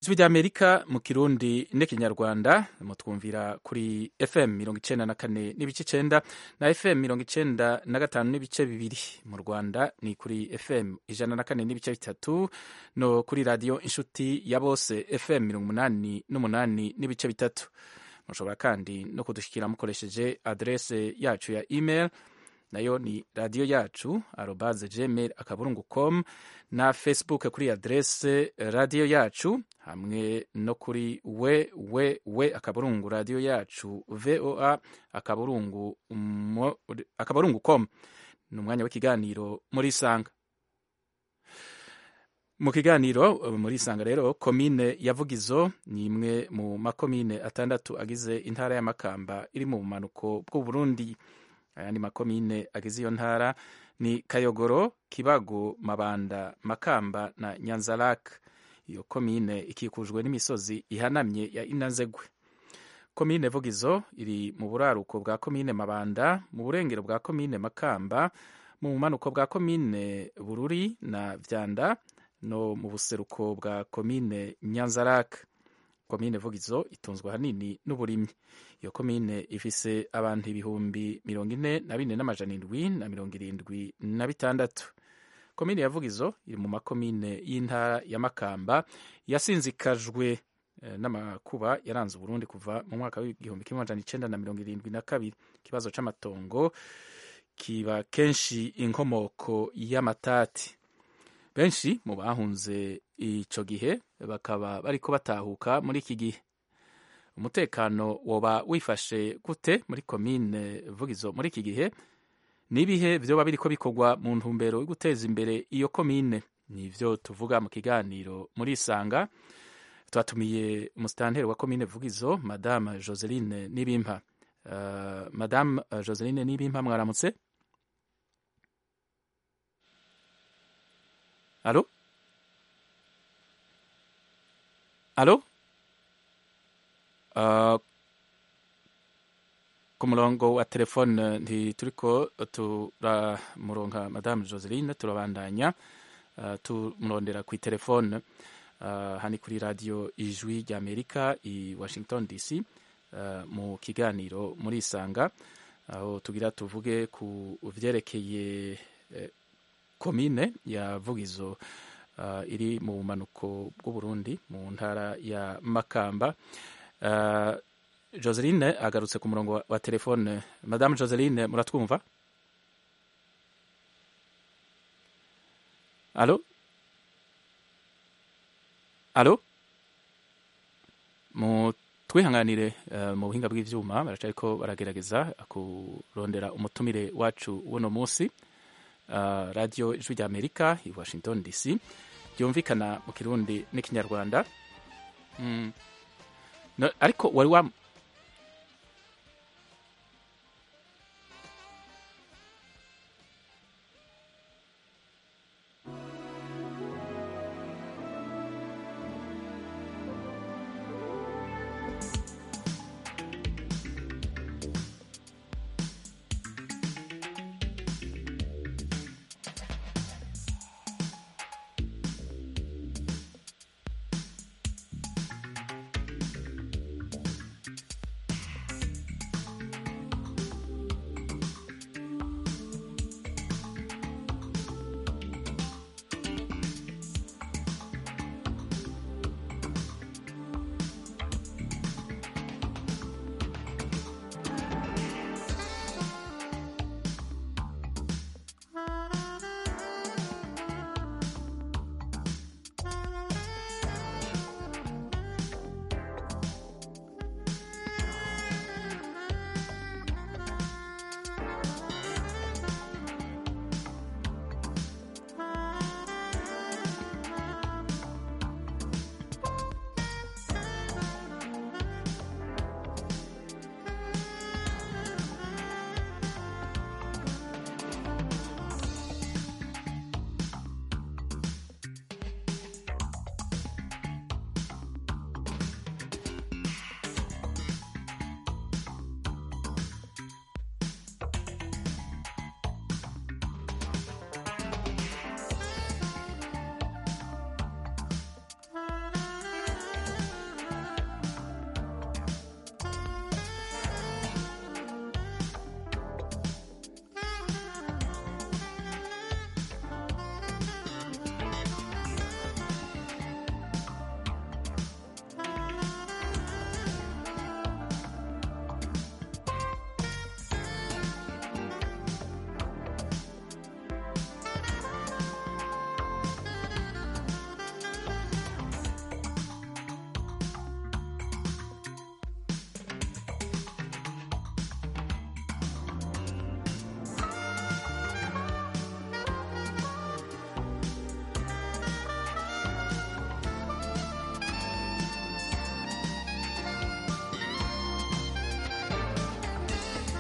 ijwi ry'amerika mu kirundi n'ikinyarwanda mutwumvira kuri fm mirongo icenda na kane n'ibice icenda na fm mirongo icenda na gatanu n'ibice bibiri mu rwanda ni kuri fm ijana na kane n'ibice bitatu no kuri radiyo inshuti ya bose fm mirongo umunani n'umunani n'ibice bitatu mushobora kandi no kudushyikira mukoresheje adrese yacu ya email nayo ni radiyo yacu arobaze gmail akaburungu com na facebook kuri adrese radiyo yacu hamwe no kuri we we we akaburungu radiyo yacu voa akaburungu, mo, akaburungu com ni umwanya w'ikiganiro muri isanga mu kiganiro muri isanga rero komine ya vugizo ni imwe mu makomine atandatu agize intara y'amakamba iri mu bumanuko bw'uburundi ayandi makomine agize iyo ntara ni kayogoro kibago mabanda makamba na nyanzarak iyo komine ikikujwe n'imisozi ihanamye ya inazegwe komine vugizo iri mu buraruko bwa komine mabanda mu burengero bwa komine makamba mu bumanuko bwa komine bururi na vyanda no mu buseruko bwa komine nyanzarak komine vugizo itunzwe ahanini n'uburimyi iyo komine ifise abantu ibihumbi mirongo ine na bine n'amajana indwi na mirongo irindwi na bitandatu komine ya vugizo iri mu makomine y'intara ya makamba yasinzikajwe eh, n'amakuba yaranze uburundi kuva mu mwaka w'igihumbi kimwe amajana icenda na mirongo irindwi na kabiri ikibazo c'amatongo kiba kenshi inkomoko y'amatati benshi mu bahunze ico gihe bakaba bariko batahuka muri iki gihe umutekano woba wifashe gute muri komine vugizo muri iki gihe n'ibihe vyoba biriko bikorwa mu ntumbero yo guteza imbere iyo komine nivyo tuvuga mu kiganiro muri isanga twatumiye umusitanteri wa komine vugizo madame joseline nibimpa uh, madame uh, joseline nibimpa mwaramutse alo alo uh, ku murongo wa telefone ntituriko turamuronka madame joseline turabandanya uh, tumurondera ku telefone uh, hani kuri radio ijwi rya amerika i washington dc uh, mu kiganiro muri isanga aho tugira tuvuge ku vyerekeye eh, komine ya vugizo uh, iri mu bumanuko bw'uburundi mu ntara ya makamba uh, joseline agarutse ku murongo wa, wa telefone madame joseline muratwumva alo alo mu twihanganire uh, mu buhinga bw'ivyuma baracariko baragerageza kurondera umutumire wacu w'uno munsi uh, radio ijwi rya amerika i washington dc ryumvikana mu kirundi n'ikinyarwanda mm. no, ariko wari wa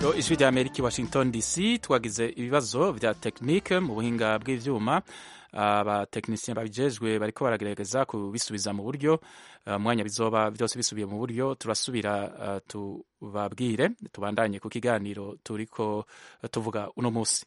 radiyo ijwi rya amerika i washington dc twagize ibibazo bya tekinike mu buhinga bw'ibyuma abatekinisiye babijejwe bariko baragerageza kubisubiza mu buryo umwanya bizoba byose bisubiye mu buryo turasubira tubabwire tubandanye ku kiganiro turiko tuvuga uno munsi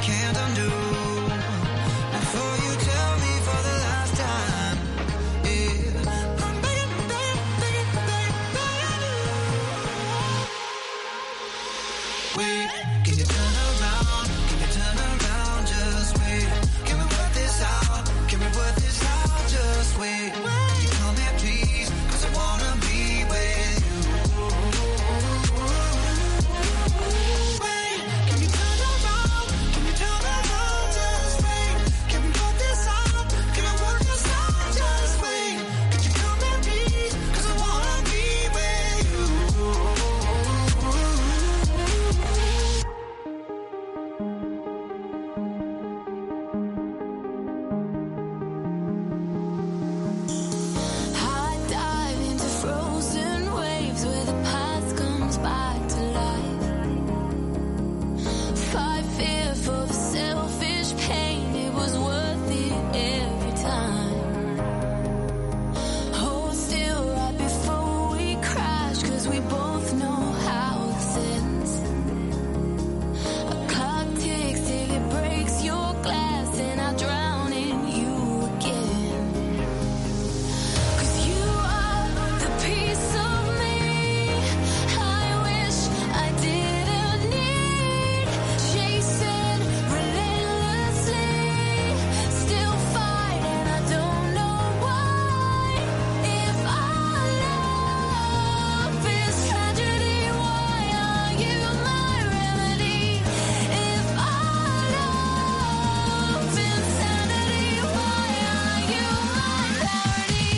can't undo. Before you tell me for the last time, yeah, I'm begging, begging, begging, begging, begging you. Wait, can you turn around? Can you turn around? Just wait. Can we work this out? Can we work this out? Just wait. Can you come here, please? 'Cause I wanna be with you. Wait, can you turn around? Can you turn around? Just wait. Can we work this out? Can we work this out? Just wait. Could you come here, please? 'Cause I wanna be with you. I dive into frozen waves where the past comes back to life. Fight fear for the selfish pain, it was worth it every time. Hold still right before we crash, cause we both know how this ends. A clock ticks till it breaks your glass, and I drown in you again. Cause you are the piece of me I wish I didn't need Chasing relentlessly Still fight and I don't know why If our love is tragedy Why are you my remedy? If our love is insanity Why are you my parody?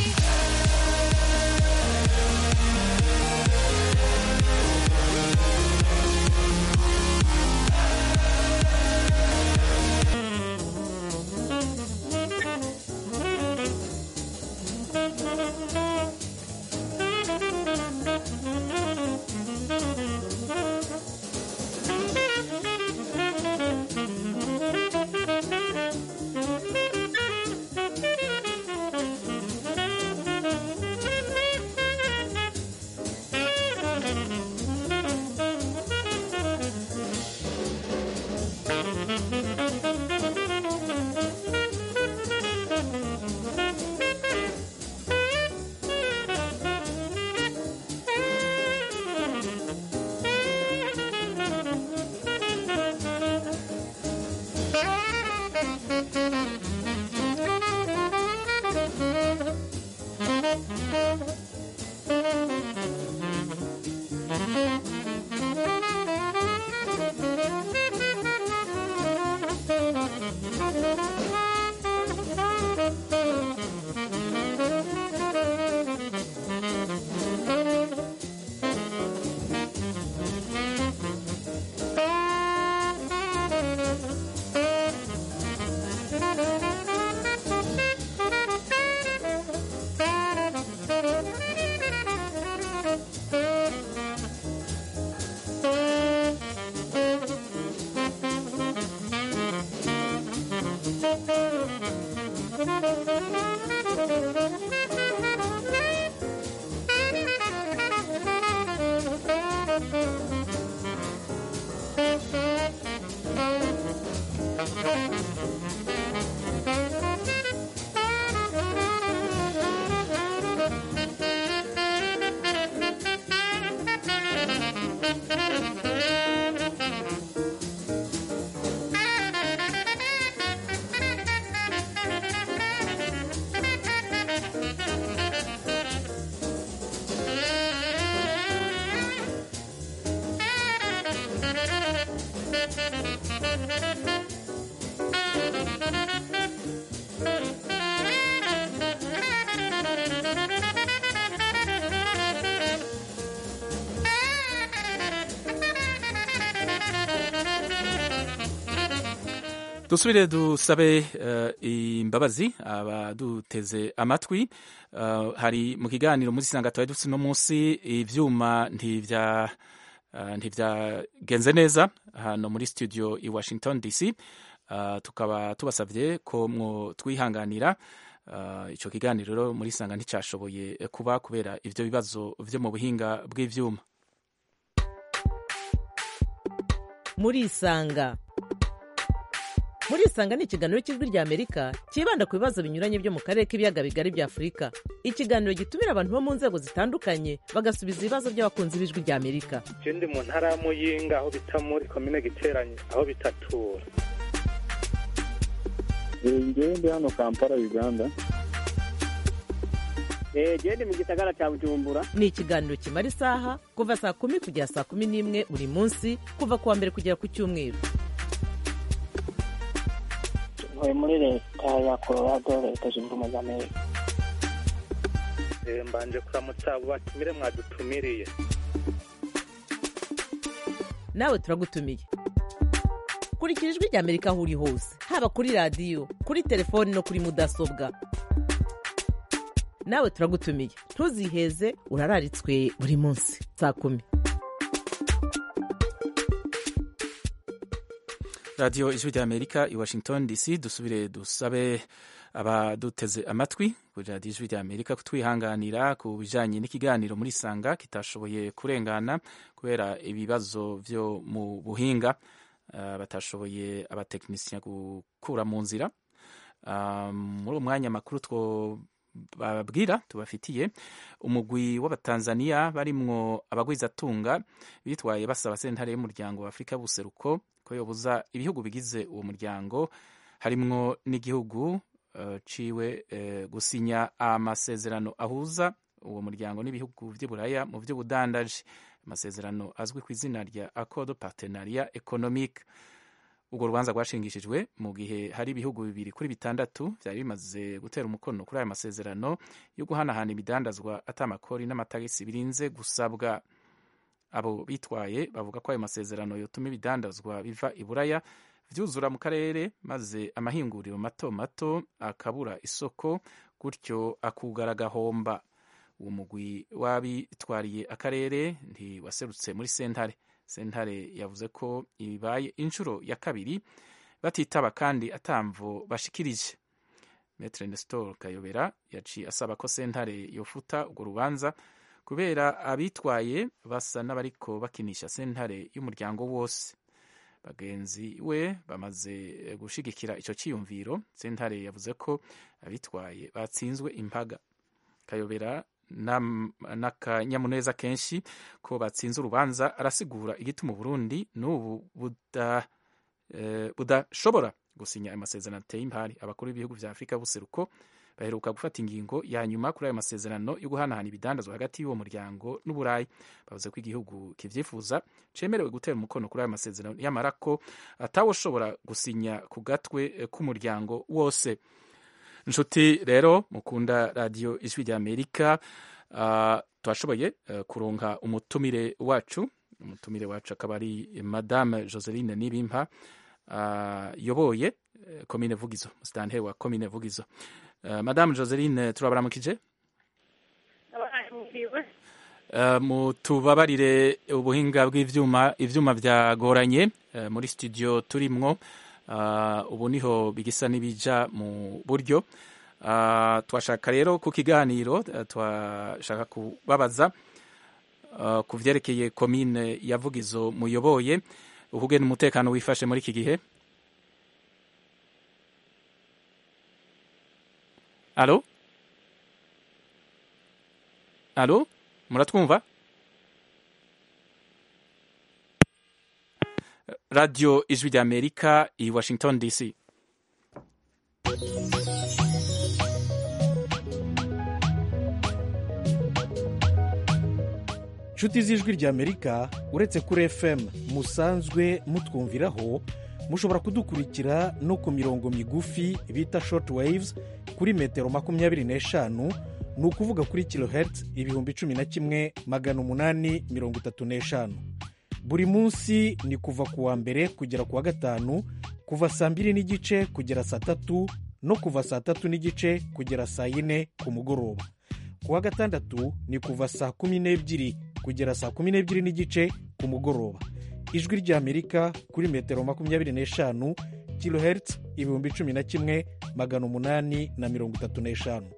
dusubire dusabe eh, imbabazi abaduteze amatwi Eh, hari mu kiganiro muri sanga twari dufite uno munsi ivyuma ntivya eh, ntivyagenze neza hano muri studio i washington dc Eh, tukaba tubasavye ko mwo twihanganira Eh, ico kiganiro rero muri sanga nticashoboye kuba kubera ivyo bibazo vyo mu buhinga bw'ivyuma murisanga murisanga ni ikiganiro cy'ijwi rya amerika cyibanda ku bibazo binyuranye byo mu karere k'ibiyaga bigari bya afurika ikiganiro gitumira abantu bo mu nzego zitandukanye bagasubiza ibibazo by'abakunzi b'ijwi rya amerika je ndi mu ntara ya muyinga aho bita muri komine giteranye aho bitatura ngewe ndi hano kampala uganda genda mu gisagara cya bujumbura ni ikiganiro kimara isaha kuva saa kumi kugera saa kumi n'imwe buri munsi kuva ku wa mbere kugera ku cyumweru ntuye muri leta ya colorado leta zunze ubumwe za amerika Eh, mbanje kuramutsa abo batumire mwadutumiriye nawe turagutumiye kurikira ijwi rya amerika aho uri hose haba kuri radiyo kuri telefoni no kuri mudasobwa nawe turagutumiye ntuziheze urararitswe buri munsi saa kumi radiyo ijwi rya amerika i washington dc dusubire dusabe abaduteze amatwi kuri radiyo ijwi rya amerika kutwihanganira ku bijyanye n'ikiganiro muri sanga kitashoboye kurengana kubera ibibazo byo mu buhinga ah, batashoboye abatekinisiye gukura mu nzira Ah, muri uwo mwanya makuru two babwira tubafitiye umugwi w'abatanzaniya barimwo abagwizatunga bitwaye basaba sentare y'umuryango wa afurika y'ubuseruko ko yobuza ibihugu bigize uwo muryango harimwo n'igihugu eh, ciwe eh, gusinya amasezerano ahuza uwo muryango n'ibihugu vy'i buraya mu vy'ubudandaji amasezerano azwi ku izina rya accord partenariat économique urwo rubanza rwashingishijwe mu gihe hari ibihugu bibiri kuri bitandatu byari bimaze gutera umukono kuri aya masezerano yo guhanahana ibidandazwa atamakori n'amatagisi birinze gusabwa abo bitwaye bavuga ko ayo masezerano yotuma ibidandazwa biva i buraya vyuzura mu karere maze amahinguriro mato mato akabura isoko gutyo akugara agahomba uwo mugwi w'abitwariye akarere ntiwaserutse muri sentare sentare yavuze ko ibaye inshuro ya kabiri batitaba kandi atamvo bashikirije metre nestor kayobera yaciye asaba ko sentare yofuta urwo rubanza kubera abitwaye basa n'abariko bakinisha sentare y'umuryango wose bagenzi we bamaze gushigikira ico ciyumviro sentare yavuze ko abitwaye batsinzwe impaga kayobera nam- n'akanyamuneza kenshi ko batsinze urubanza arasigura igituma uburundi n'ubu buda eh, budashobora gusinya ayo masezerano ateye impari abakuru b'ibihugu vya afurika y'ubuseruko baheruka gufata ingingo ya nyuma kuri ayo masezerano yo guhanahana ibidandazwa hagati y'uwo muryango n'uburayi bavuze ko igihugu kivyifuza cemerewe gutera umukono kuri ayo masezerano yamara ko atawoshobora gusinya ku gatwe eh, k'umuryango wose nshuti rero mukunda radiyo ijwi rya amerika uh, twashoboye uh, kuronka umutumire wacu umutumire wacu akaba ari madame joseline nibimpa uh, yoboye uh, komine vugizo musitanteri wa komine vugizo uh, madame joseline turabaramukije Uh, mutubabarire ubuhinga bw'ivyuma ivyuma vyagoranye uh, muri studio turimwo uh, ubu niho bigisa n'ibija mu buryo uh, twashaka rero ku kiganiro uh, twashaka kubabaza uh, ku vyerekeye komine ya Vugizo muyoboye ukugena umutekano wifashe muri iki gihe alo alo muratwumva radio ijwi rya amerika i washington dc nshuti z'ijwi ry'amerika uretse kuri fm musanzwe mutwumviraho mushobora kudukurikira no ku mirongo migufi bita short waves kuri metero makumyabiri n'eshanu ni ukuvuga kuri kilohertz ibihumbi cumi na kimwe magana umunani mirongo itatu n'eshanu buri munsi ni kuva ku wa mbere kugera ku wa gatanu kuva saa mbiri n'igice kugera saa tatu no kuva saa tatu n'igice kugera saa yine ku mugoroba ku wa gatandatu ni kuva saa kumi n'ebyiri kugera saa kumi n'ebyiri n'igice ku mugoroba ijwi ry'amerika kuri metero makumyabiri n'eshanu kilohertz ibihumbi cumi na kimwe magana umunani na mirongo itatu n'eshanu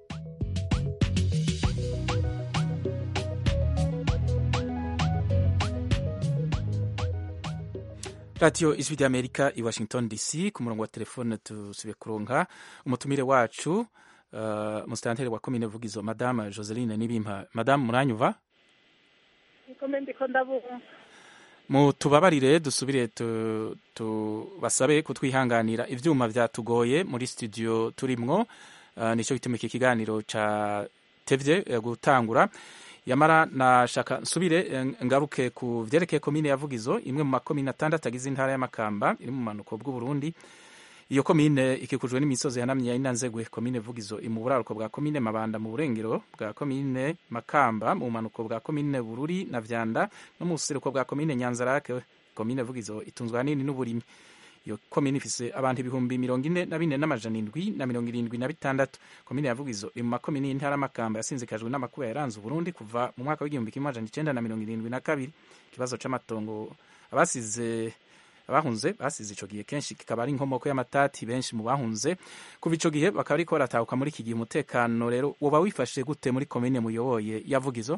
radiyo ijwi ry'amerika i washington dc ku murongo wa telefone tusubiye kuronka umutumire wacu uh, musitanteri wa komine vugizo madame joseline nibimpa madame muranyuva niko ndiko ndabumva mutubabarire dusubire tu- tubasabe kutwihanganira ivyuma vyatugoye muri studio turimwo uh, nico gituma iki kiganiro catevye eh, gutangura yamara nashaka nsubire eh, ngaruke ku vyerekeye komine ya Vugizo imwe mu makomine atandatu agize intara y'Amakamba iri mu manuko bw'Uburundi iyo komine ikikujwe n'imisozi yanamye ya Inanzegwe komine Vugizo iri mu buraruko bwa komine Mabanda mu burengero bwa komine Makamba mu manuko bwa komine Bururi na Vyanda no mu buseruko bwa komine Nyanzarake komine Vugizo itunzwe ahanini n'uburimyi iyo komine ifise abantu ibihumbi mirongo ine na bine n'amajana indwi na mirongo irindwi na bitandatu komine ya Vugizo iri mu makomine y'intara y'Amakamba yasinzikajwe n'amakuba yaranze Uburundi kuva mu mwaka w'igihumbi kimwe amajana icenda na mirongo irindwi na kabiri ikibazo c'amatongo abasize abahunze basize ico gihe kenshi kikaba ari inkomoko y'amatati benshi mu bahunze kuva ico gihe bakaba ariko baratahuka muri iki gihe umutekano rero woba wifashe gute muri komine muyoboye ya Vugizo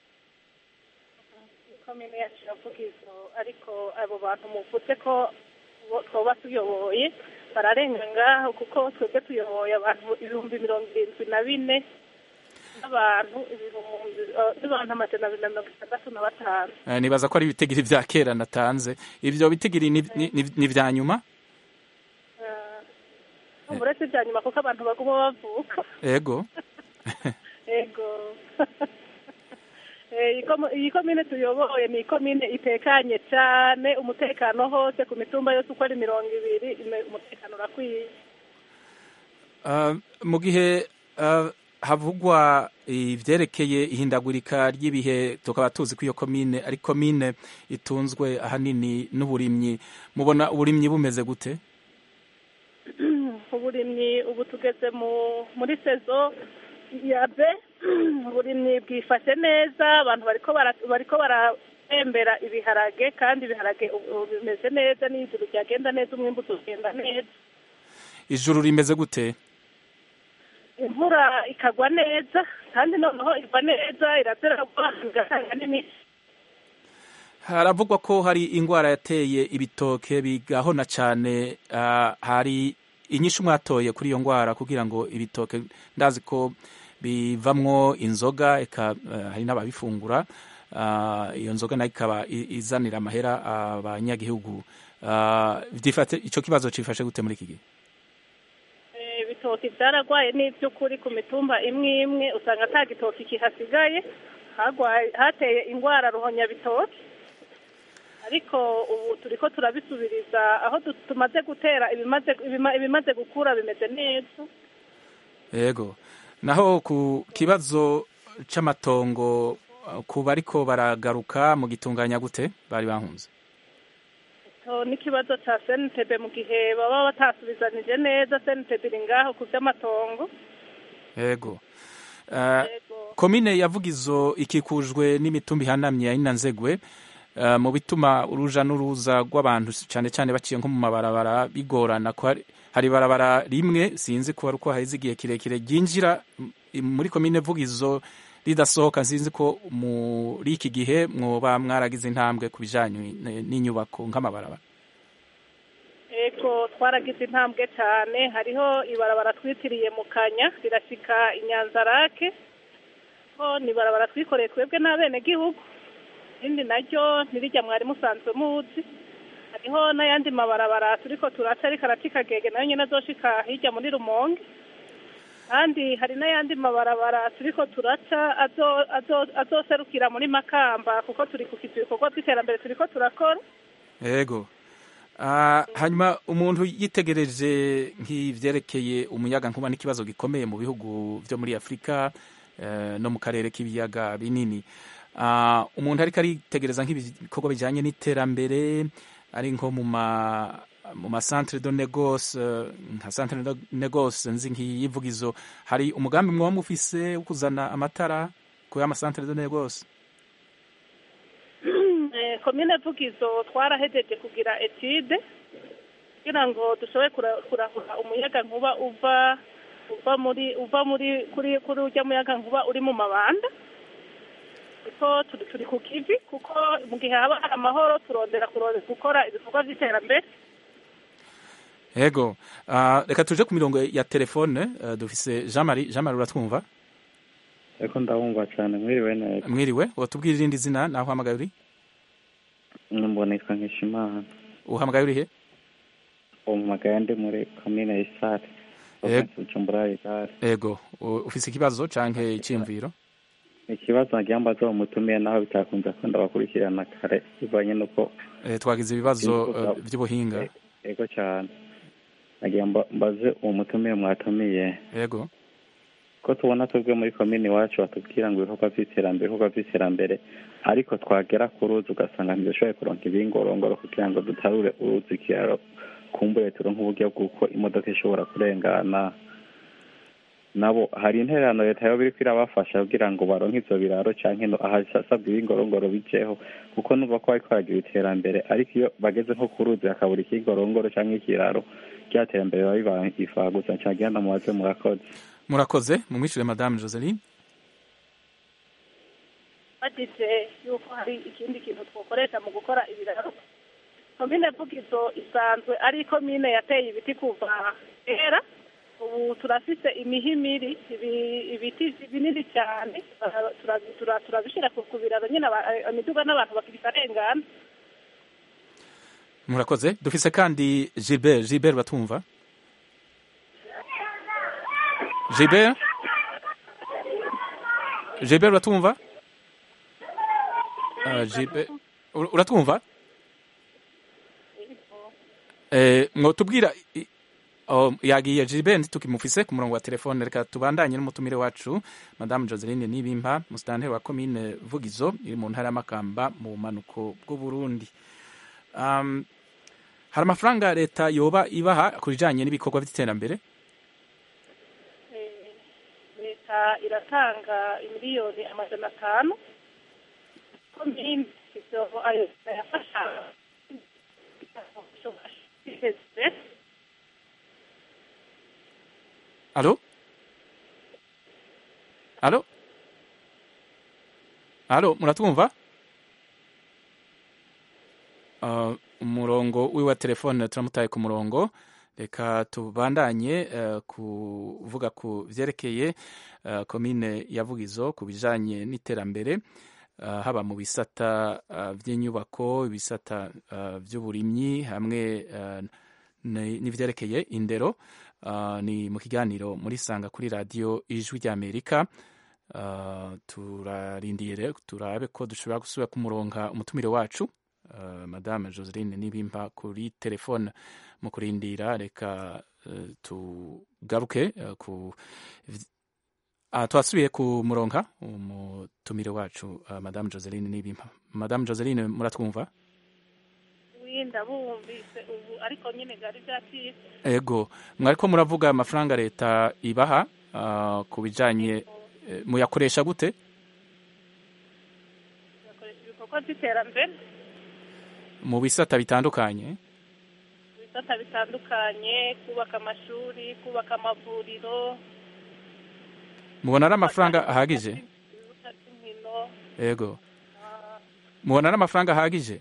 komine yacu iravugizo ariko abo bantu muvuze ko bo- twoba tuyoboye bararenga ngaho kuko twebwe tuyoboye abantu ibihumbi mirongo irindwi na bine n'abantu ibihumbi eh, n'abantu amajana abiri na mirongo itandatu na batanu Eh, nibaza ko ari ibitigiri vya kera natanze ivyo bitigiri ni, ni, ni, ni vya nyuma Eh, uretse ibya nyuma kuko abantu baguma bavuka ego ego Eh, iyi komo- iyi komine tuyoboye ni ikomine itekanye cyane umutekano hose ku mitumba yose uko ari mirongo ibiri ime- umutekano urakwiye Uh, mu gihe uh, havugwa ivyerekeye ihindagurika ry'ibihe tukaba tuzi ko iyo komine ari komine itunzwe ahanini n'uburimyi mubona uburimyi bumeze gute uburimyi ubu tugeze mu muri sezo ya be uburimyi bwifashe neza abantu bariko bara- bariko baratembera ibiharage kandi ibiharage ubu ubu bimeze neza n'ijuru ryagenda neza umwimbu tugenda neza ijuru rimeze gute imvura ikagwa neza kandi noneho igwa neza irateragwa igatanga n'imiti haravugwa ko hari ingwara yateye ibitoke bigahona cane uh, hari inyishu mwatoye kuri iyo ngwara kugira ngo ibitoke ndazi ko bivamwo inzoga eka uh, hari n'ababifungura uh, iyo nzoga nayo ikaba i- izanira amahera abanyagihugu uh, vyifate ico kibazo cifashe gute muri iki gihe Eh, ibitoki byaragwaye n'iby'ukuri ku mitumba imwe imwe usanga ata gitoki kihasigaye hagwaye hateye indwara ruhonyabitoki ariko ubu turiko turabisubiriza aho du- tumaze gutera ibimaze ibima- ibimaze gukura bimeze neza yego naho ku kibazo c'amatongo uh, ku bariko baragaruka mu gitunganya gute bari bahunze So, n'ikibazo ca SNTB mu gihe baba batasubizanije neza SNTB iri ngaho ku vy'amatongo yego uh, komine ya Vugizo ikikujwe n'imitumba ihanamye ya Inanzegwe uh, mu bituma uruja n'uruza rw'abantu cyane cyane baciye nko mu mabarabara bigorana ko hari, hari barabara rimwe sinzi ko ari uko haheze igihe kirekire ryinjira m- muri komine Vugizo ridasohoka sinzi ko muri iki gihe mwoba mwaragize intambwe ku bijanye n- n'inyubako nk'amabarabara ego twaragize intambwe cyane hariho ibarabara twitiriye mu kanya rirashika inyanzarake ho ni ibarabara twikoreye twebwe n'abenegihugu irindi naryo ntirijya mwari musanzwe muzi hariho n'ayandi mabarabara turiko turaca ariko aracikagege nayo nyine azoshika hirya muri rumonge kandi hari n'ayandi mabarabara turiko turaca azo- azo- azoserukira muri makamba kuko turi ku kizu ibikorwa by'iterambere turiko turakora yego Ah, hanyuma umuntu yitegereje nk'ivyerekeye umuyaga nkuba n'ikibazo gikomeye mu bihugu vyo muri afurika eh, no mu karere k'ibiyaga binini Ah, umuntu ariko aritegereza nk'ibikorwa bijanye n'iterambere ari nko mu ma mu masantere de negoce eh, nka santere de negoce nzi nk'iyivugizo hari umugambi mwoba mufise wo kuzana amatara ku y'amasantere de negoce Eh, komine vugizo twarahejeje kugira etude kugira ngo dushobore kura- kurahura umuyaga nkuba uva uva muri uva muri kuri kuri urya muyaga nkuba uri mu mabanda kuko turi turi ku kivi kuko mu gihe haba hari amahoro turondera kurondera gukora ibikorwa by'iterambere yego Ah, reka tuje ku mirongo ya telefone eh, dufise jean marie jean marie uratwumva ariko ndabumva cyane mwiriwe neza mwiriwe watubwira irindi zina naho uhamagaye uri mbona yitwa nkishimana uhamagaye urihe uwo mpamagaye ndi muri komine isare Yego. bujumbura igare yego u- ufise ikibazo canke iciyumviro ikibazo nagira mbaza uwo mutumiye nawe bitakunze ko ndabakurikirana kare bivanye n'uko Eh, twagize ibibazo eh, vy'ubuhinga yego cyane nagira mba- mbaze uwo mutumiye mwatumiye yego ko tubona twebwe muri komini iwacu batubwira ngo ibikorwa by'iterambere ibikorwa by'iterambere ariko twagera ku ruzi ugasanga ntidushoboye kuronka ibingorongoro kugira ngo dutarure uruzi ikiraro kumbure turonke uburyo bw'uko imodoka ishobora kurengana nabo hari intererano leta yoba iriko irabafasha kugira ngo baronke ivyo biraro canke no ahasabwa ibingorongoro bijeho kuko numva ko bariko baragira iterambere ariko iyo bageze nko ku ruzi hakabura ikingorongoro canke ikiraro rya terambere biba bivagusa cagira ndamubaze murakoze murakoze mumwishure madame joseline bagize yuko hari ikindi kintu twakoresha mu gukora ibiraro komine vugizo isanzwe ari komine yateye ibiti kuva kera ubu turafise imihimiri ibi- ibiti binini cyane uh, tura- tura- turabishyira ku ku biraro nyine aba- eh, imiduga n'abantu bakibikarengana murakoze dufise kandi gilbert gilbert batumva gilbert gilbert batumva Ah, Gilbert ur- uratwumva eh mwotubwira i- oh, yagiye Gilbert ntitukimufise ku murongo wa telefone reka tubandanye n'umutumire wacu madame Joseline Nibimpa musitanteri wa komine Vugizo iri mu ntara y'Amakamba mu bumanuko bw'u Burundi um, hari amafaranga leta yoba ibaha ku bijanye n'ibikorwa by'iterambere Eh, leta iratanga imiliyoni amajana atanu komine ivyo ayo yafasha Allô Allô Allô muratwumva uh, umurongo wiwe wa telefone turamutaye ku murongo reka tubandanye uh, kuvuga ku vyerekeye uh, komine ya Vugizo ku bijanye n'iterambere uh, haba mu bisata uh, vy'inyubako ibisata uh, vy'uburimyi hamwe uh, ni- n'ivyerekeye indero uh, ni mu kiganiro muri sanga kuri radiyo ijwi ry'amerika uh, turarindiye rero turabe ko dushobora gusubira kumuronka umutumire wacu uh, madame joseline nibimpa kuri telefone mu kurindira reka uh, tugaruke uh, ku uh, twasubiye kumuronka umutumire wacu uh, madame joseline nibimpa madame joseline muratwumva winda bumvise ubu ariko nyine byari byacitse ego mwariko muravuga amafaranga leta ibaha uh, ku bijanye eh, muyakoresha gute bakoresha ibikorwa by'iterambere mu bisata bitandukanye mu bisata bitandukanye kubaka amashuri kubaka amavuriro mubona ari amafaranga ahagije ibibuga by'inkino ego mubona ari amafaranga ahagije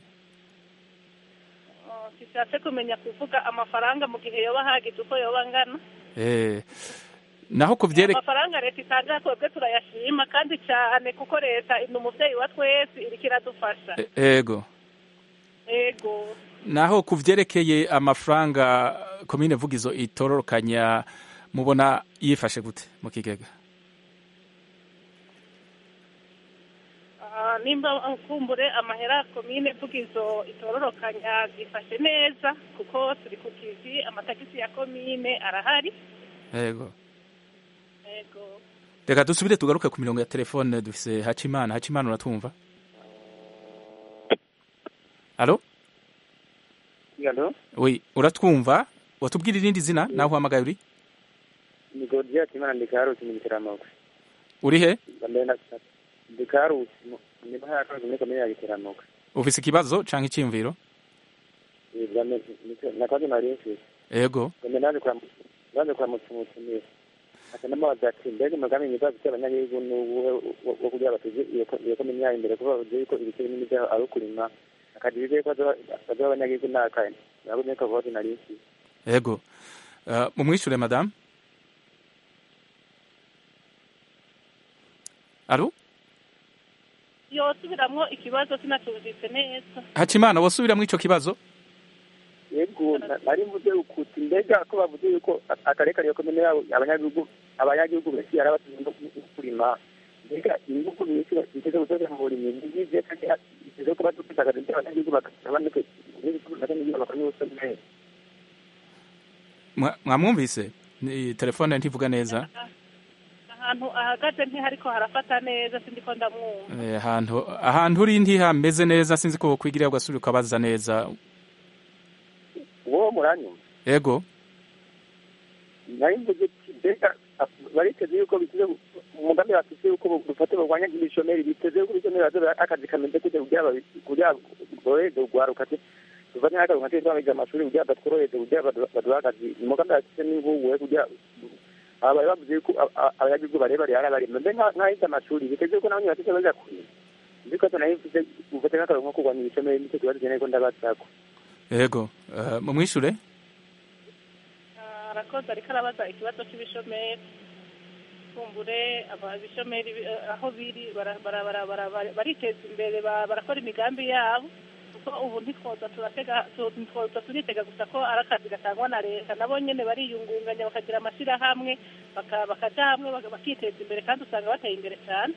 uh, sishatse kumenya kuvuga amafaranga mu gihe yoba ahagije uko yoba angana eh, naho ku vyere amafaranga leta itanga twebwe turayashima kandi cyane kuko leta ni umuvyeyi wa twese iriko iradufasha e- ego ego naho ku vyerekeye amafaranga komine vugizo itororokanya mubona yifashe gute mu kigega Ah, nimba kumbure amahera komine vugizo itororokanya zifashe neza kuko turi ku kivi amatagisi ya komine arahari ego ego reka dusubire tugaruke ku mirongo ya telefone dufise hacimana hacimana uratwumva alo Alo, oui uratwumva watubwira irindi zina naho uhamagaye uri ni Godiya Kimana ndi Karusi mu Giteramoko. uri he Ndambaye na ndi Karusi ni baha ya Karusi muri komine ya Giteramoko. ufise ikibazo canke iciyumviro Nakaje nari mfise. ego Ngombe naje kwa naje kwa mutumutumire. asa n'amazi ati mbega umugambi mwiza bafite abanyagihugu ni uwuhe wo- wo kugira bateze iyo ko- iyo komini yayo imbere kuko bavuze yuko ibice binini byaho ari ukurima akagira ibyo bazoha abanyagihugu ni akahe ntabwo niko kavuga nari nsi yego uh, mumwishure madame alo yosubiramwo ikibazo sinacumvise neza hacimana wosubiramwo ico kibazo yego na- nari mvuze ukuti mbega ko bavuze yuko a- akarere kariyo komine yabo abanyagihugu abanyagihugu benshi yari abatunze no kurima mbega ingufu nyinshi biteze gusoza mu burimyi ngize kandi biteze kuba dufitagaza ibyo abanyagihugu bakabanike n'ibikorwa n'ibyo bakora n'ubusomeri Mwa- mwamwumvise Ni- telefone ntivuga neza ahantu ahagaze ntihariko harafata neza sindiko ndamwumva Eh, ahantu ahantu uri ntihameze neza sinzi ko wokwigirira ugasubira ukabaza neza uwo muranyuma yego nari mvuze ati mbega bariteze yuko biteze umugambi bafite yuko dufate barwanya ibishomeri biteze yuko ibishomeri bazoba akazi kameze kujya kugira babi- kugira borohereze urwaruka ati tuvanye n'akazi nka twese amashuri kugira batworohereze kugira badu- baduhe akazi umugambi bafite n'inguwe kugira aba bari bavuze yuko a- a- abanyagihugu bareba rero barima mbe nka- nk'ahize amashuri biteze yuko nabo bafite baza kurima nzi ko nayo mfite ufate nk'akazi nko kurwanya ibishomeri nicyo kibazo keneye ko ndabasako yego uh, mumwishure arakoze ariko arabaza ikibazo cy'ibishomeri kumbure aba- ibishomeri bi- eh, aho biri bara- bara- bara- bara- bara- bariteza imbere ba- barakora imigambi yabo kuko ubu ntitwoza turatega tu- ntitwoza turitega gusa ko ari akazi gatangwa na leta nabo nyene bariyungunganya bakagira amashyirahamwe baka- bakaja hamwe baka- bakiteza imbere kandi usanga bateye imbere cyane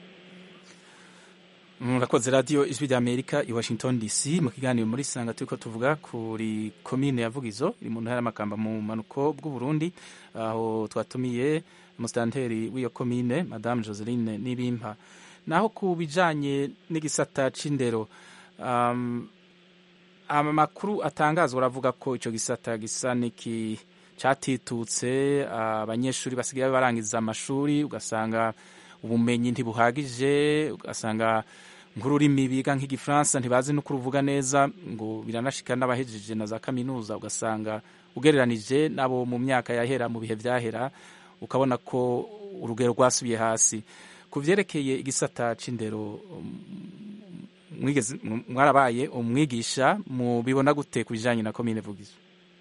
murakoze radiyo ijwi rya amerika i washington dc mu kiganiro muri sanga turiko tuvuga kuri komine ya vugizo iri mu ntara y'amakamba mu manuko bw'uburundi aho twatumiye umusitanteri w'iyo komine madame joseline n'ibimpa naho ku bijanye n'igisata c'indero um, amakuru atangazwa aravuga ko ico gisata gisa niki catitutse abanyeshuri basigaye barangiza amashuri ugasanga ubumenyi ntibuhagije ugasanga nk'ururimi biga nk'igifaransa ntibazi no kuruvuga neza ngo biranashika n'abahejeje na za kaminuza ugasanga ugereranije nabo mu myaka yahera mu bihe vyahera ukabona ko urugero rwasubiye hasi ku vyerekeye igisata c'indero um, mwigeze mwarabaye umwigisha mubibona gute ku bijanye na komine vugizo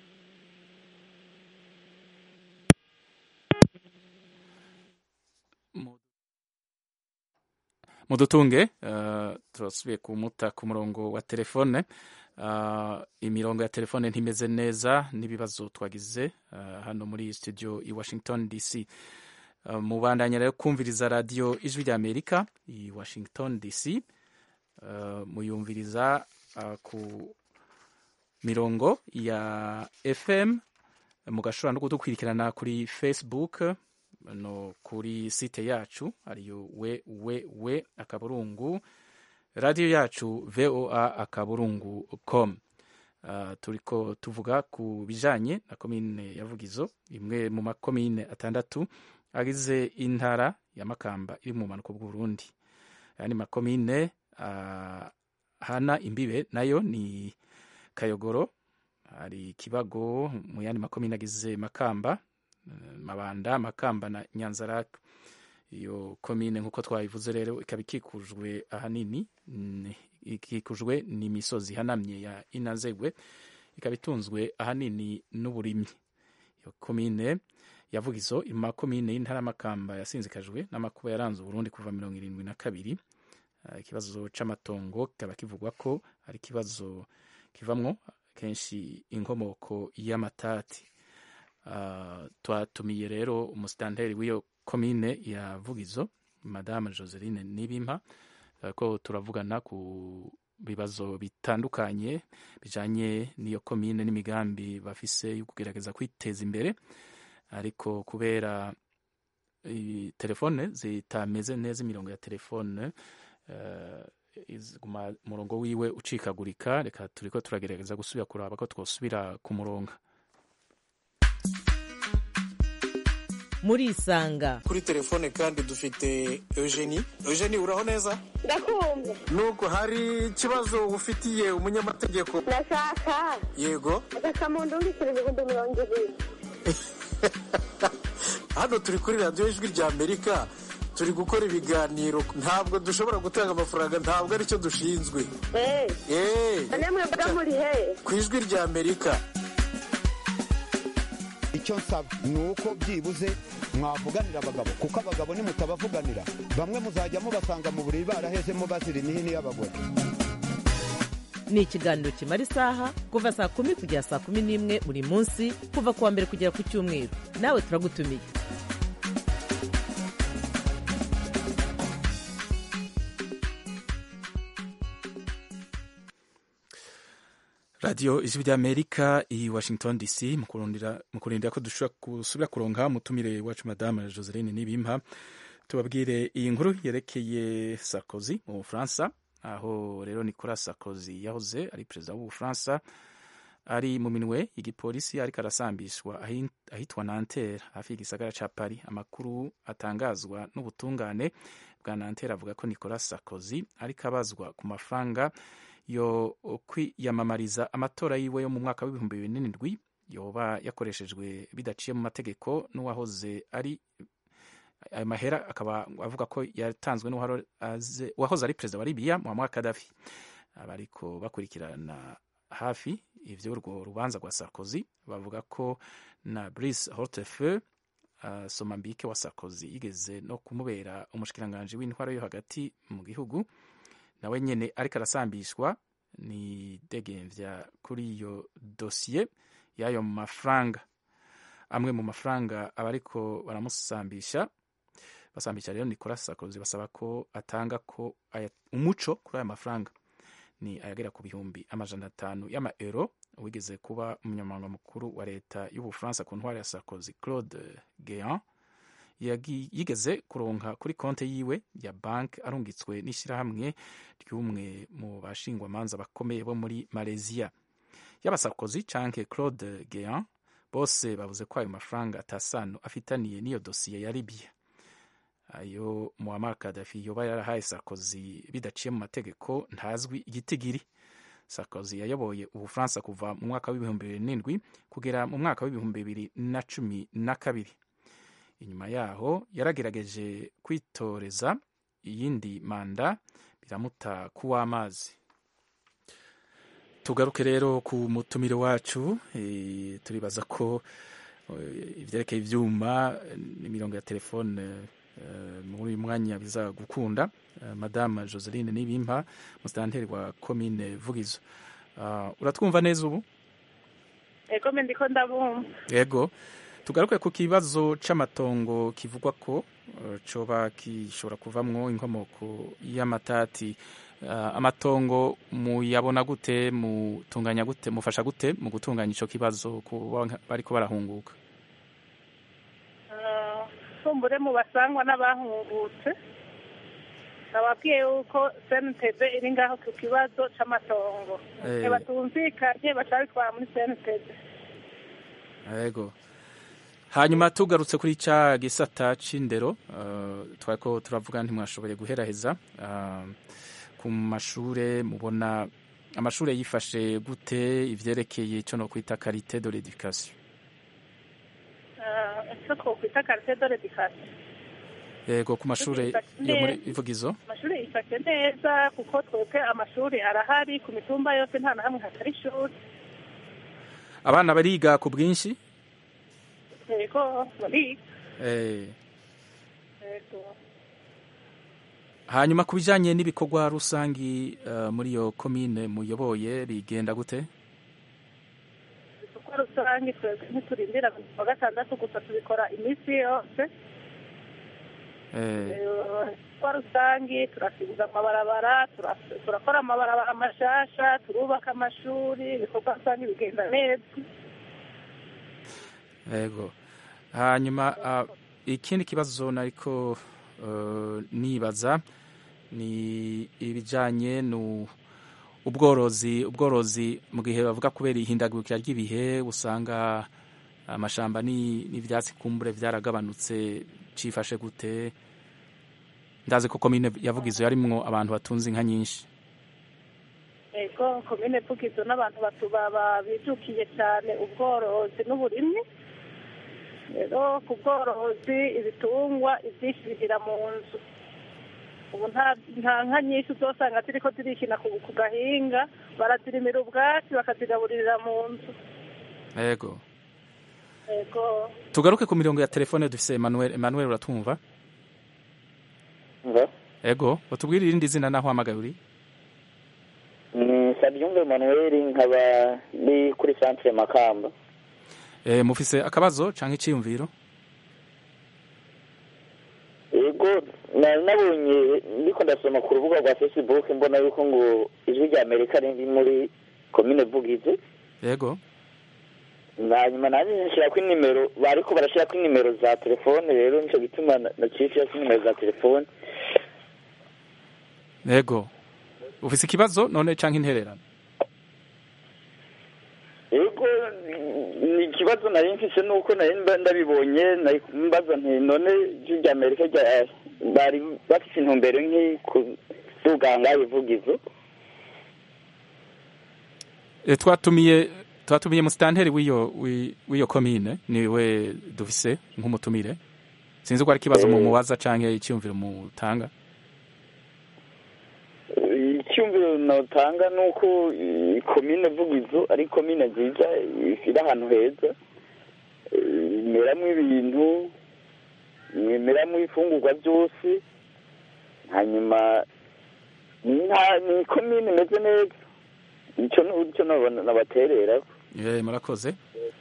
mudutunge uh, turasubiye kumuta ku murongo wa telefone uh, imirongo ya telefone ntimeze neza n'ibibazo twagize uh, hano muri studio i washington dc uh, mubandanya rero kumviriza radiyo ijwi rya amerika i washington dc uh, muyumviriza uh, ku mirongo ya fm mugashobora no kudukurikirana kuri facebook no kuri site yacu ariyo we we we akaburungu radiyo yacu voa akaburungu com uh, turiko tuvuga ku bijanye na komine ya vugizo imwe mu makomine atandatu agize intara ya makamba iri mu bumanuko bw'uburundi ayandi makomine uh, hana imbibe nayo ni kayogoro hari kibago mu yandi makomine agize makamba mabanda makamba na nyanzarake iyo komine nk'uko twabivuze rero ikaba ikikujwe ahanini ikikujwe n'imisozi ihanamye ya inazegwe ikaba itunzwe ahanini n'uburimyi iyo komine yavugizo ima komine y'intara y'amakamba yasinzikajwe n'amakuba yaranze uburundi kuva mirongo irindwi na kabiri ikibazo c'amatongo kikaba kivugwa ko ari ikibazo kivamwo kenshi inkomoko y'amatati Uh, twatumiye rero umusitanteri w'iyo komine ya vugizo madame joseline nibimpa uh, ko turavugana ku bibazo bitandukanye bijanye n'iyo komine n'imigambi bafise yo kugerageza kwiteza imbere ariko kubera telefone zitameze neza imirongo ya telefone uh, umurongo wiwe ucikagurika reka turiko turagerageza gusubira kuraba ko twosubira ku murongo murisanga kuri telefone kandi dufite eugenie eugenie uraho neza ndakumva nubwo hari ikibazo ufitiye umunyamategeko ndashaka yego agakamunda undikira ibihumbi mirongo ibiri hano turi kuri radiyo ijwi rya amerika turi gukora ibiganiro ntabwo dushobora gutanga amafaranga ntabwo aricyo dushinzwe Eh, namwe mba muri he ku ijwi rya amerika icyo nsaba ni uko byibuze mwavuganira abagabo kuko abagabo nimutabavuganira bamwe muzajya mubasanga mu buriri barahezemo bazira imihini y'abagore ni ikiganiro kimara isaha kuva saa kumi kugera saa kumi n'imwe buri munsi kuva ku wa mbere kugera ku cyumweru nawe turagutumiye radiyo ijwi ry'amerika i washington dc mu kurondera- mu kurindira ko dushobora gusubira kuronka umutumire wacu madame joseline nibimpa tubabwire iyi nkuru yerekeye sarkozy mu bufaransa aho rero nicolas sarkozy yahoze ari perezida w'ubufaransa ari mu minwe y'igipolisi ariko arasambishwa ahi- ahitwa nanterre hafi y'igisagara ca paris amakuru atangazwa n'ubutungane bwa nanterre avuga ko nicolas sarkozy ariko abazwa ku mafaranga yo kwiyamamariza amatora yiwe yo mu mwaka w'ibihumbi bibiri n'indwi yoba yakoreshejwe bidaciye mu mategeko n'uwahoze ari ayo mahera akaba avuga ko yatanzwe n'uwahoze aze- uwahoze ari perezida wa libiya muammar kadafi abariko bakurikirana hafi ivy'urwo rubanza rwa sarkozy bavuga ko na brice hortefeux uh, somambike wa sarkozy yigeze no kumubera umushikiranganji w'intwaro yo hagati mu gihugu nawe nyene ariko arasambishwa ni degemvya kuri iyo dosiye y'ayo mafaranga amwe mu mafaranga abariko baramusambisha basambisha rero nicolas sarkozy basaba ko atanga ko aya, umuco kuri aya mafaranga ni ayagera ku bihumbi amajana atanu y'amaeuro wigeze kuba umunyamabanga mukuru wa leta y'ubufaransa ku ntwari ya sarkozy claude guéant yagi- yigeze kuronka kuri konte yiwe ya banki arungitswe n'ishyirahamwe ry'umwe mu bashingwamanza bakomeye bo muri malaysia yaba sarkozy canke claude guéant bose bavuze ko ayo mafaranga atasano afitaniye n'iyo dosiye ya libya ayo muammar kadafi yoba yarahaye sarkozy bidaciye mu mategeko ntazwi igitigiri sarkozy yayoboye ubufaransa kuva mu mwaka w'ibihumbi bibiri n'indwi kugera mu mwaka w'ibihumbi bibiri na cumi na kabiri inyuma yaho yaragerageje kwitoreza iyindi manda biramuta kuw'amazi tugaruke rero ku mutumire wacu eh, turibaza ko eh, ivyerekeye ivyuma eh, n'imirongo ya telefone eh, muri uyu mwanya biza gukunda Eh, madame joseline nibimpa musitanteri wa komine vugizo Ah, uratwumva neza ubu ego me ndiko ndabumva yego tugaruke ku kibazo c'amatongo kivugwa ko eh, coba gishobora kuvamwo inkomoko y'amatati Ah, amatongo muyabona gute mutunganya gute mufasha gute mu gutunganya ico kibazo kuba bariko barahunguka Ah, kumbure mu basangwa n'abahungutse nababwiye yuko cntb iri ngaho ku kibazo c'amatongo Eh. batumvikanye baca bitwara muri cntb yego hanyuma tugarutse kuri ca gisata c'indero uh, twariko turavuga ntimwashoboye guheraheza uh, ku mashure mubona amashure yifashe gute ivyerekeye ico no kwita karite de l'education Ah, icyo twokwita karite de l'education yego ku mashure yo muri ivugizo amashuri yifashe neza kuko twebwe amashuri arahari ku mitumba yose nta na hamwe hatari ishuri abana bariga ku bwinshi yego bariga eh, yego hanyuma ku bijanye n'ibikorwa rusangi uh, muri iyo komine muyoboye bigenda gute kuko rusange twebwe ntiturindira wa gatandatu gusa tubikora iminsi yose eh, kwa rusange turasibuza amabarabara tura- turakora amabarabara mashasha turubaka amashuri ibikorwa rusange bigenda neza yego hanyuma uh, ikindi kibazo nariko uh, nibaza ni ibijanye nu ubworozi ubworozi mu gihe bavuga kubera ihindagurikira ry'ibihe usanga amashamba ni- n'ivyatsi kumbure vyaragabanutse cifashe gute ndazi ko komine yavugizo yarimwo abantu batunze inka nyinshi yego komine vugizo n'abantu batuba bijukiye cyane ubworozi n'uburimyi rero ku bworozi ibitungwa ibyinshi bigira mu nzu ubu nta nta nka nyinshi uzosanga ziriko zirikina ku ku gahinga barazirimira ubwatsi bakazigaburirira mu nzu yego yego tugaruke ku mirongo ya telefone dufise Emmanuel Emmanuel uratumva Nga. yego utubwire irindi zina naho hamagaye uri ni sabyumva emanuel nkaba ndi kuri centre makamba eh mufise akabazo canke iciyumviro yego nari nabonye ndiko ndasoma ku rubuga rwa facebook mbona yuko ngo ijwi rya amerika riri muri komine vugizi yego hanyuma nanjye nshirako inimero bariko barashirako inimero za telefone rero nico gituma na- naciye nshirako inimero za telefone yego ufise ikibazo none canke intererano yego ni ikibazo nari mfise nuko nari mba ndabibonye nari mbaza nti none ijwi rya amerika rya- bari bafise intumbero nk'i kuvuga ngaho ivugizo Eh, twatumiye twatumiye musitanteri w'iyo wi- w'iyo komine niwe dufise nk'umutumire sinzi ko ari ikibazo mu mubaza canke iciyumviro mutanga icyumviro notanga ni uko eh, komine vugizo ari komine nziza iri ahantu heza eh, imeramo ibintu imeramo ifungurwa byose hanyuma ni nta- ni komine imeze neza icyo ni icyo nabona- nabaterera Eh, murakoze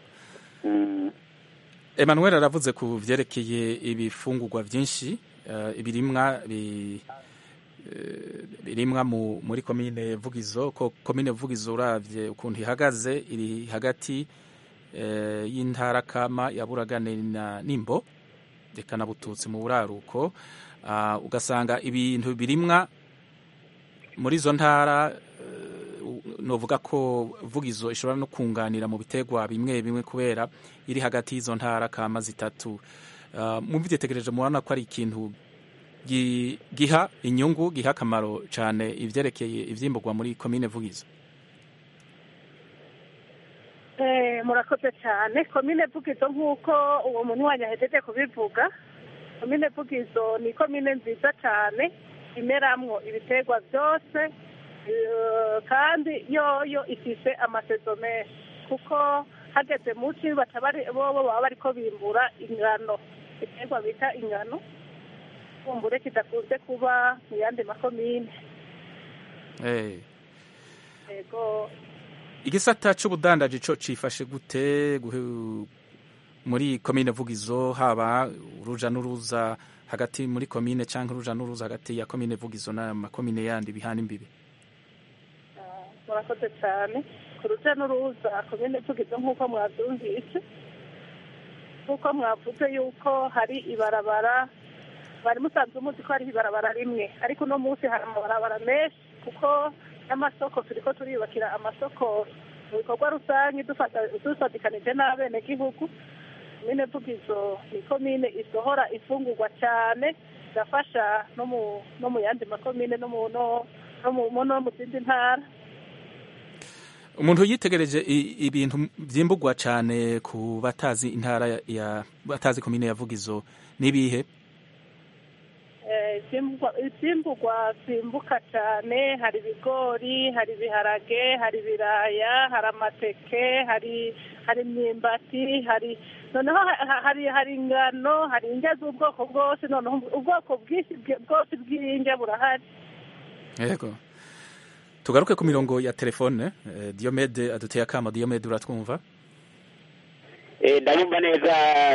Emmanuel aravuze ku vyerekeye ibifungurwa vyinshi eh, ibirimwa bi- eh, birimwa mu, muri komine Vugizo ko komine Vugizo uravye ukuntu ihagaze iri hagati eh, y'intara kama ya Buragane na Nimbo reka na Bututsi mu buraruko ah, ugasanga ibintu birimwa muri izo ntara novuga ko vugizo ishobora no kunganira mu biterwa bimwe bimwe kubera iri hagati y'izo ntara kama zitatu uh, mubyitegereje mubona ko ari ikintu gi- giha inyungu giha akamaro cyane ivyerekeye ivyimburwa muri komine vugizo Eh, murakoze cyane komine vugizo nk'uko uwo muntu wanyu ahejeje kubivuga komine vugizo ni komine nziza cyane imeramwo ibiterwa byose eh, kandi yoyo ifise amasezo menshi kuko hageze muci baca bari bobo baba bariko bimbura ingano ibiterwa bita ingano kumbure kidakunze kuba mu yandi makomine hey. yego igisata c'ubudandaji co cifashe gute guhe- muri komine vugizo haba uruja n'uruza hagati muri komine canke uruja n'uruza hagati ya komine vugizo n'amakomine yandi bihana imbibi murakoze cyane ku ruja n'uruza komine vugizo nk'uko mwabyumvise nk'uko mwavuze yuko hari ibarabara bari musanzwe muzi ko hariho ibarabara rimwe ariko uno munsi hari amabarabara menshi kuko n'amasoko turiko turiyubakira amasoko mu bikorwa rusange dufata- dufatikanije n'abenegihugu komine vugizo ni komine isohora ifungurwa cyane igafasha no mu no mu yandi makomine no mu no no mu no mu zindi ntara umuntu yitegereje i- ibintu vyimburwa cane ku batazi intara ya- ya batazi komine ya vugizo nibihe Eh, ivyimburwa- ivyimburwa vyimbuka cyane hari ibigori hari ibiharage hari ibiraya hari amateke hari hari imyumbati hari noneho ha- ha- hari hari ingano hari indya z'ubwoko bwose noneho ubwoko bwinshi bwe- bwose bw'indya burahari yego tugaruke ku mirongo ya telefone eh, diomede aduteye akamo diomede uratwumva Eh, ndabumva neza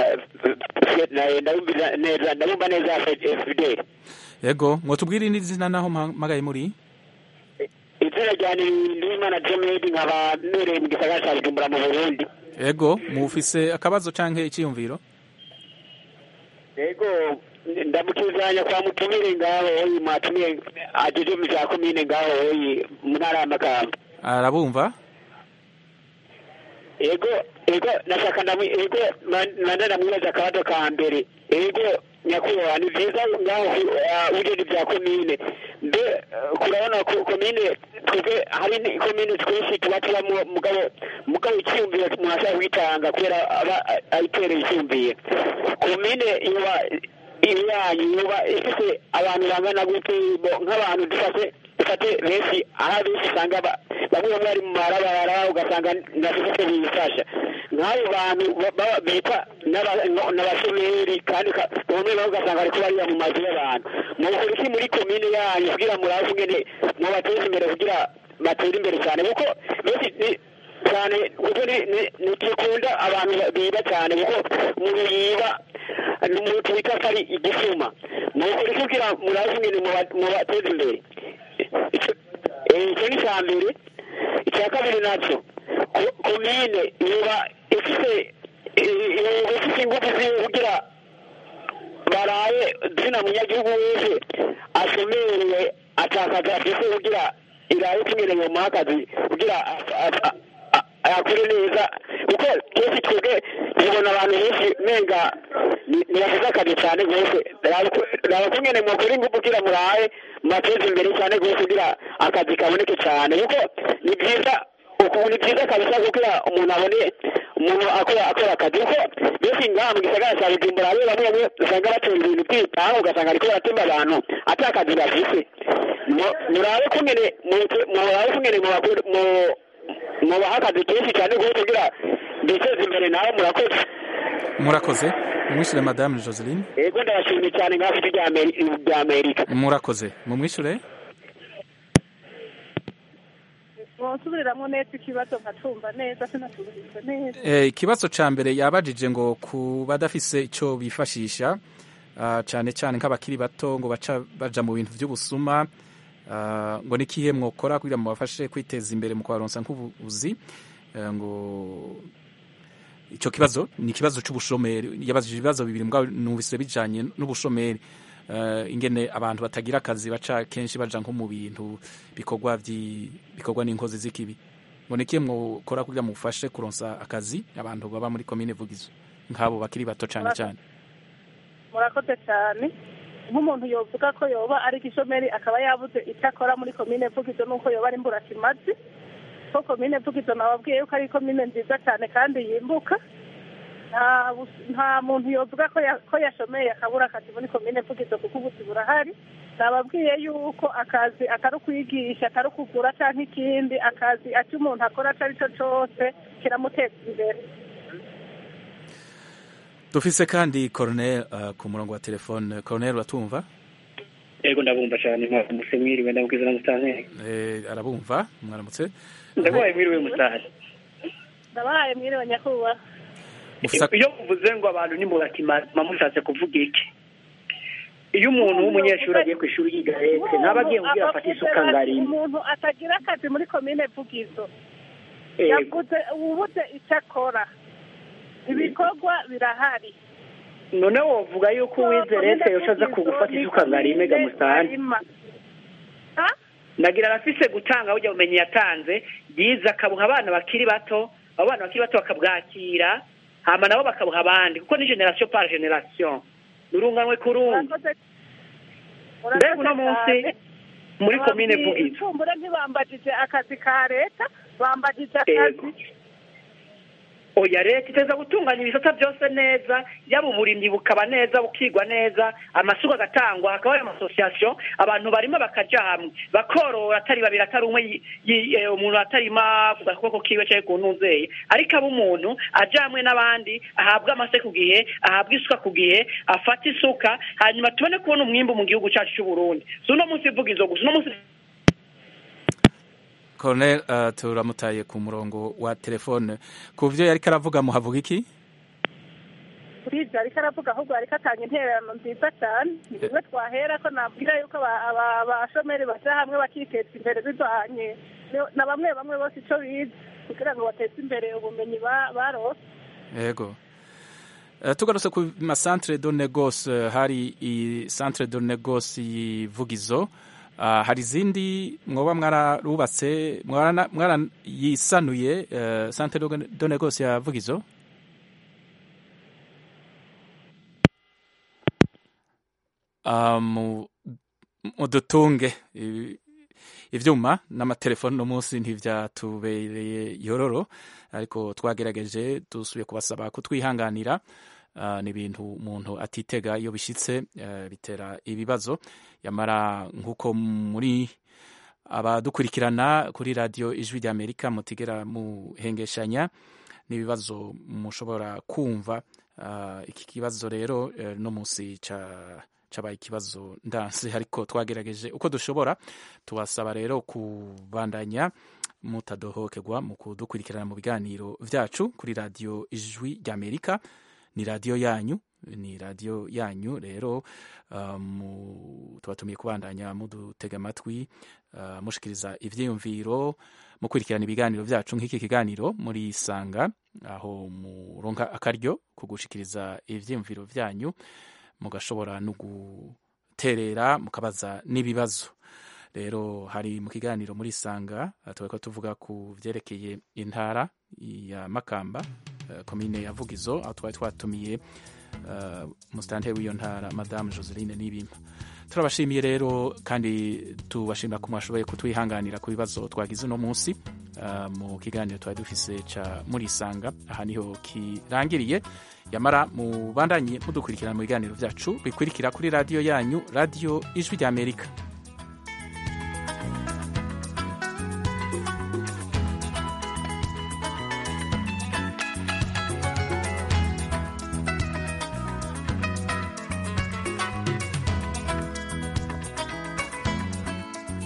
eh, ndabumva neza ndabumva neza fidel yego mwotubwire n'izina naho mpamagaye muri izina ryane ndimana jemedi nkaba mbereye mu gisagara ca bujumbura mu burundi yego mufise akabazo canke iciyumviro yego ndamukizanya kwa mutumire ngaho oyi mwatumiye ajeje mu vya komine ngaho oyi mu ntara ya makamba arabumva ego ego nashaka ndamu ego manda namwibaza akabazo ka mbere ego nyakubahwa ni byiza ngaho ugenda ibya komine mbe eh, kurabona ko komine twebwe hari ni- komine twinshi tuba tubamo mugabo mugabo icyumviro umuntu ashaka kwitanga kubera aba ayitereye icyumviye komine yoba yanyu yoba ifite abantu bangana gute bo- nk'abantu dufate dufate benshi aho benshi usanga ba- bamwe bamwe bari mu marabara ugasanga ntibafite bifasha nk'abo bantu ba- ba- bita n'aba- n'abashomeri kandi ka- bamwe bamwe ugasanga bariko bariya mu mazu y'abantu mukora iki muri komine yanyu kugira murabe ingene mubateze imbere kugira batere imbere cyane kuko benshi ni- cyane kuko ni- ni- ntikikunda abantu biba cyane kuko umuntu yiba ni umuntu wita ko ari igisuma mukora iki kugira murabe ingene muba- mubateze imbere Ico- eh, icyo ni icya mbere icya kabiri nacyo ko- komine yoba ifite eh, yoba ifite ingufu ziwe kugira baraye zina munyagihugu wese ashomereye atakaza afise kugira iraye tumerewe mu akazi kugira a- a- a- a- akore neza kuko kenshi twebwe tubona abantu benshi menga ni- ntibakoze akazi cyane rwose raba kungene mukora ingufu kugira muraye mubateze imbere cyane rwose kugira akazi kaboneke cyane kuko ni byiza ukuntu ni byiza kabisa kugira umuntu abone umuntu akora akora akazi kuko benshi ngaha mu gisagara cya bujumbura bamwe bamwe bamwe usanga batunga ibintu byitaho ugasanga ariko baratemba abantu ata akazi bafise Mu- murabe kungene mu- murabe kungene mubakore- mu- mubaha akazi kenshi cyane rwose kugira biteze imbere nawe murakoze murakoze mumwishure madame joseline yego ndabashimiye cyane ngaho ijwi rya Ameri- rya amerika murakoze mumwishure wonsubiriramo neza ikibazo nkacumva neza sinacumvise neza Eh, ikibazo ca mbere yabajije ngo ku badafise ico bifashisha ah, cane cane nk'abakiri bato ngo baca baja mu bintu vy'ubusuma ah, ngo nikihe mwokora kugira mubafashe kwiteza imbere mu kubaronsa nk'ubuzi Eh, ngo ico kibazo ni ikibazo c'ubushomeri yabajije ibibazo bibiri mbwa numvise bijanye n'ubushomeri Eh, ingene abantu batagira akazi baca kenshi baja nko mu bintu bikorwa vyi- bikorwa n'inkozi z'ikibi ngo nikihe mwokora kugira mufashe kuronsa akazi abantu baba muri komine vugizo nk'abo bakiri bato cane cane murakoze cyane nk'umuntu yovuga ko yoba ari igishomeri akaba yabuze icyo akora muri komine vugizo nuko yoba ari mburakimazi ko komine vugizo nababwiye yuko ari komine nziza cyane kandi yimbuka nta bus- nta muntu yovuga ko ya- ko yashomeye akabura akazi muri komine vugizo kuko ubuzi burahari nababwiye yuko akazi atari ukwigisha atari ukugura cyangwa ikindi akazi icyo umuntu akora icyo ari cyo cyose kiramuteza imbere dufise kandi Colonel uh, ku murongo wa telefone Colonel uratumva yego ndabumva cyane mwaramutse mwiriwe ndabwiza na mutanteri eh, arabumva mwaramutse ndabaye mwiriwe mutari ndabahaye mwiriwe nyakubahwa Mufisa- iyo muvuze ngo abantu nimuratima mushatse kuvuga iki iyo umuntu w'umunyeshuri agiye ku ishuri yiga leta ntaba agiye kugira afate isuka ngo arime umuntu atagira akazi muri komine vugizo Yego. yavuze ubuze icyo akora ibikorwa birahari none wovuga yuko uwize leta yose aza kugufata isuka ngo arime ga musitani Arima. nagira arafise gutanga burya bumenyi yatanze yize akabuha abana bakiri bato abo bana bakiri bato bakabwakira hama nabo bakabuha abandi kuko ni generasiyo par generasiyo urunganwe ku rundi mbega uno munsi muri komine vugizo icumbure ntibambagije akazi ka leta bambagije Yego. akazi oya leta iteza gutunganya ibisata byose neza yaba uburimyi bukaba neza bukigwa neza amasuka agatangwa hakaba hari amasosiyasiyo abantu barima bakaja hamwe bakorora atari babiri atari umwe yi- yi- eh, umuntu atarima ku gakoko kiwe cyangwa ku ntuzeye ariko aba umuntu aja hamwe n'abandi ahabwa amase ku gihe ahabwa isuka ku gihe afata isuka hanyuma tubone kubona umwimbu mu gihugu cyacu cy'u Burundi si uno munsi ivuga izo gusa uno munsi Colonel uh, turamutaye ku murongo wa telefone ku vyo yariko aravuga muhavuga iki kuri ibyo ariko aravuga ahubwo ariko atanga intererano nziza cyane ni bimwe twahera ko nabwira yuko aba- aba- abashomeri baja hamwe bakiteza imbere bivanye ni- na bamwe bamwe bose ico bize kugira ngo bateze imbere ubumenyi ba- barose yego Uh, tugarutse ku masantere de negoce uh, hari i centre de negoce yivugizo uh, hari izindi mwoba mwararubatse mwarana- mwarayisanuye uh, centre de- de negoce ya vugizo ah, mu- mudutunge i- ivyuma n'amatelefoni no munsi ntivyatubereye yororo ariko twagerageje dusubiye kubasaba kutwihanganira Ah, ni ibintu umuntu atitega iyo bishitse eh, bitera ibibazo yamara nk'uko muri abadukurikirana kuri radiyo ijwi rya amerika mutigera muhengeshanya n'ibibazo mushobora kumva Ah, iki kibazo rero eh, no munsi ca cabaye ikibazo ndansi ariko twagerageje uko dushobora tubasaba rero kubandanya mutadohokerwa mu kudukurikirana mu biganiro vyacu kuri radiyo ijwi rya amerika ni radiyo yanyu ni radiyo yanyu rero uh, mu- tubatumiye kubandanya mudutega amatwi uh, mushikiriza ivyiyumviro mukurikirana ibiganiro vyacu nk'iki kiganiro muri sanga aho muronka akaryo ko gushikiriza ivyiyumviro vyanyu mugashobora no guterera mukabaza n'ibibazo rero hari mu kiganiro muri sanga tuba tuvuga ku vyerekeye intara ya makamba eh, komine ya vugizo aho twari twatumiye eh, musitanteri w'iyo ntara madamu joseline n'ibimpa turabashimiye rero kandi tubashimira ko mwashoboye kutwihanganira ku bibazo twagize uno munsi eh, mu kiganiro twari dufise ca muri sanga aha niho kirangiriye yamara mubandanye mudukurikirana mu biganiro vyacu bikurikira kuri radiyo yanyu radiyo ijwi rya amerika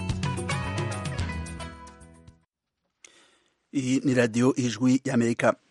iyi ni radiyo ijwi y'amerika